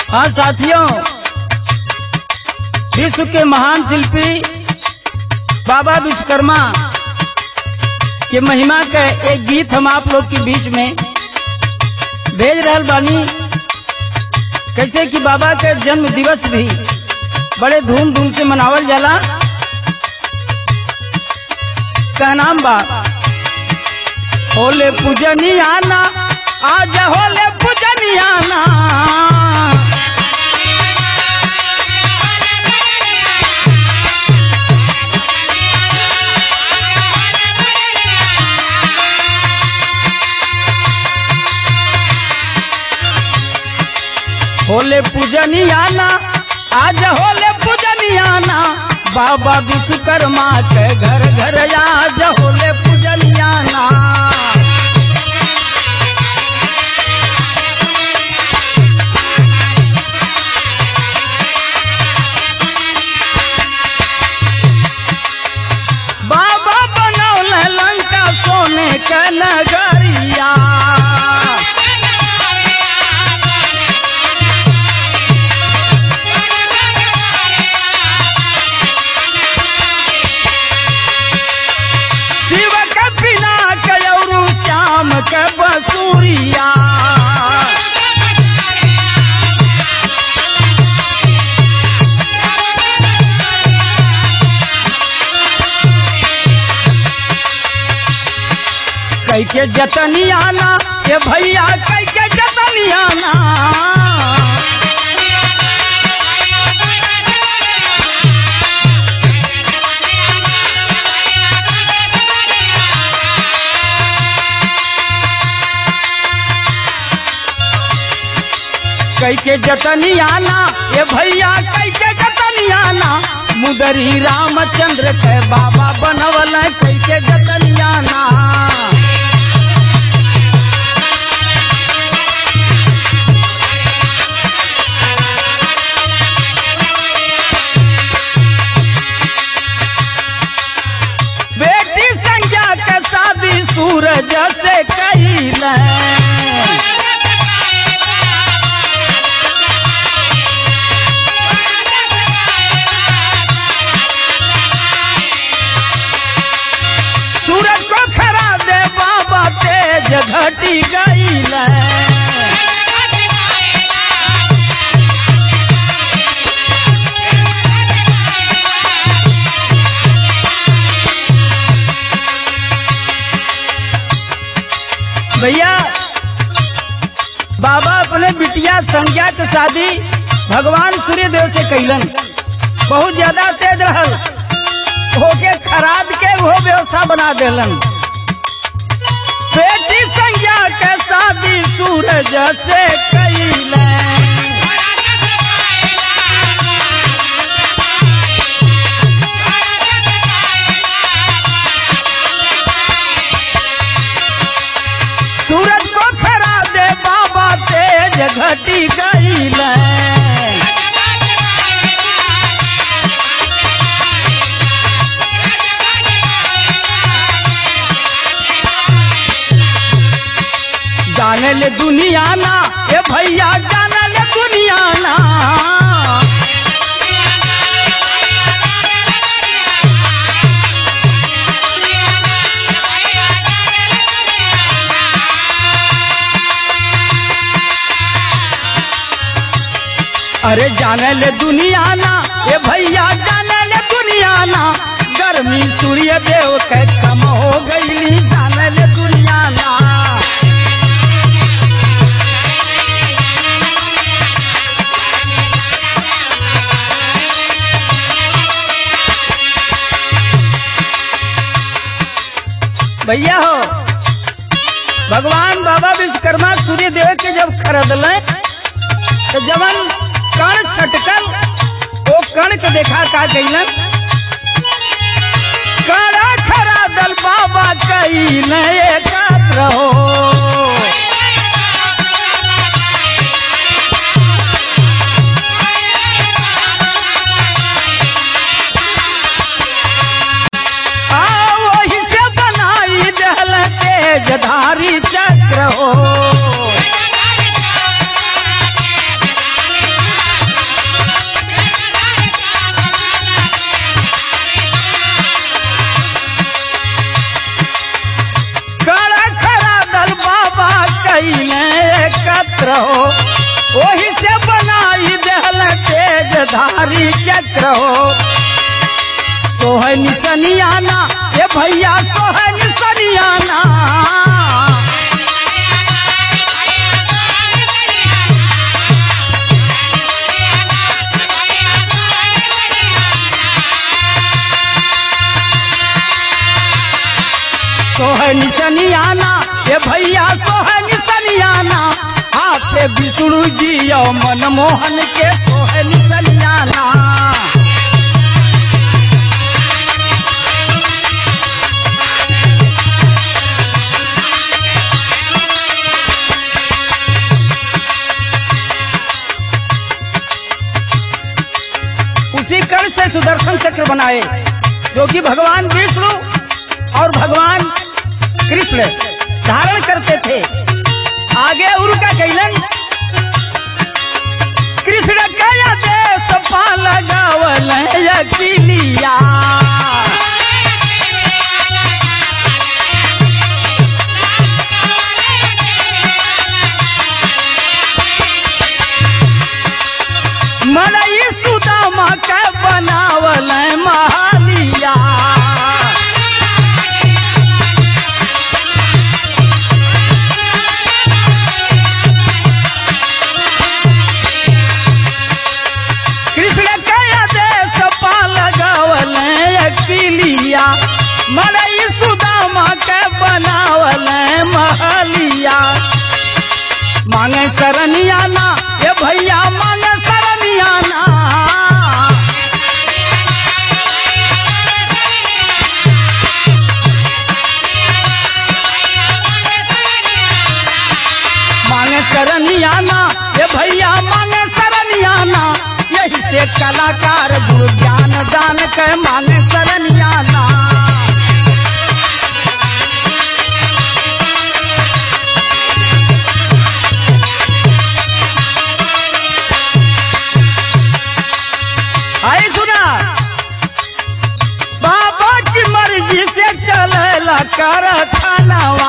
हाँ साथियों विश्व के महान शिल्पी बाबा विश्वकर्मा के महिमा का एक गीत हम आप लोग के बीच में भेज रहल बानी कैसे कि बाबा के जन्म दिवस भी बड़े धूमधाम से मनावल जाला का नाम बा होले पूजनियाना आज होले पूजनियाना होले पूजनियाना आज होले पूजनियाना बाबा विश्वकर्मा के घर घर आज होले पूजनियाना बाबा बनौले लंका सोने के नगरिया शिव के बिना कयरू श्याम के बसूरिया कई के जतनियाना ये भैया कई के जतनियाना कई के जतनियाना ये भैया कई के जतनियाना मुदरी रामचंद्र के बाबा बनवल कई के जतनियाना बेटी संज्ञा के शादी सूरज से कैल सूरज को खरा दे बाबा तेज घटी गईल भैया बाबा अपने बिटिया संज्ञा के शादी भगवान सूर्य देव से कैलन बहुत ज्यादा तेज रहल होके खराब के वो व्यवस्था बना देलन बेटी संज्ञा के शादी सूरज से कैलन सूरज को खरा दे बाबा तेज घटी गईल जाने ले दुनिया ना ए भैया जाने ले दुनिया ना अरे जाने ले दुनिया ना ए भैया जाने ले दुनिया ना गर्मी सूर्य देव के कम हो गईली जाने ले दुनिया ना भैया हो भगवान बाबा विश्वकर्मा सूर्य देव के जब खरीदल तो जवन कण छटकल वो कण के देखा का कैलन कड़ा खरादल बाबा कैल एकत्र हो आ वही से बनाई दहल तेजधारी चक्र हो ओही से बनाई देहल तेज धारी चक्र हो सोहै निसनियाना ए भैया सोहै निसनियाना सोहै निसनियाना ए भैया सोहै निसनियाना हाथे विष्णु जी और मनमोहन के सोहै निसनियाना उसी कर्ण से सुदर्शन चक्र बनाए जो कि भगवान विष्णु और भगवान कृष्ण धारण करते थे आगे उनका कैलन कृष्ण कया देश पाल गावल अकिलिया मनई सुदामा के बनावल महालिया कृष्ण कया देश पाल गावल अकिलिया मनई सुदामा के बनावल महलिया मांगे सरनियाना ए भैया मांगे सरनियाना मांगे सरनियाना ए भैया मांगे सरनियाना यही से कलाकार गुरु ज्ञान दान के मांगे सरनियाना आई सुना बाबा की मर्जी से चलेला कर खानवा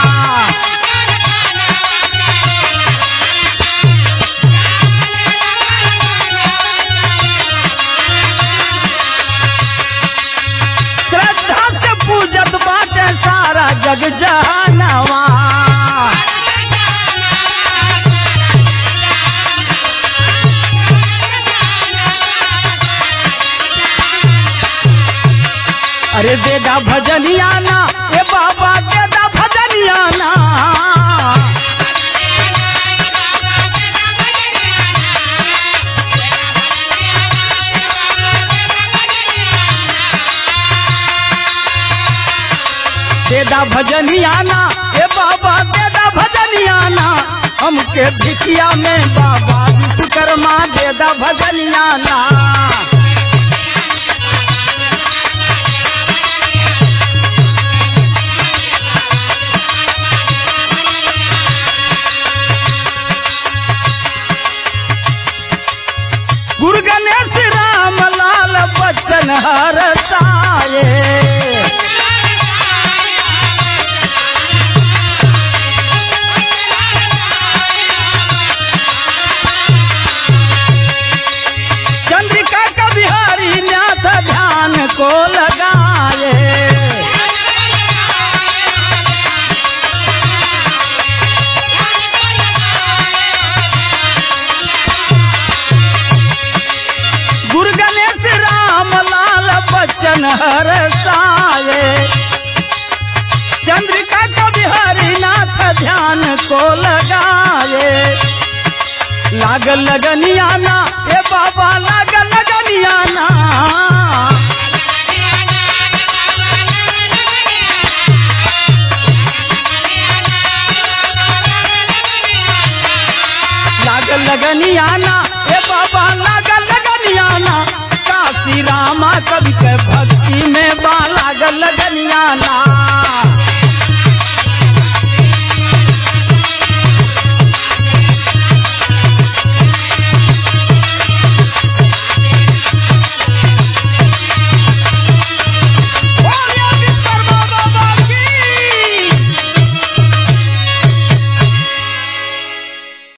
श्रद्धा से पूजत बाटे सारा जग जहानवा अरे देदा भजनियाना ए बाबा देदा भजनियाना देदा भजनियाना ए बाबा देदा भजनियाना हमके भिकिया में बाबा विश्वकर्मा देदा भजनियाना गुरु गणेश राम लाल बच्चन हर साये चंद्रिका का बिहारी न्यास ध्यान को लगाए गुरु गणेश राम लाल बच्चन हर साये चंद्रिका का बिहारी नाथ ध्यान को लगाए लागल लगनियाना ए बाबा लागल लगनियाना लागल लगनियाना ए बाबा लागल लगनियाना काशी रामा कवि के भक्ति में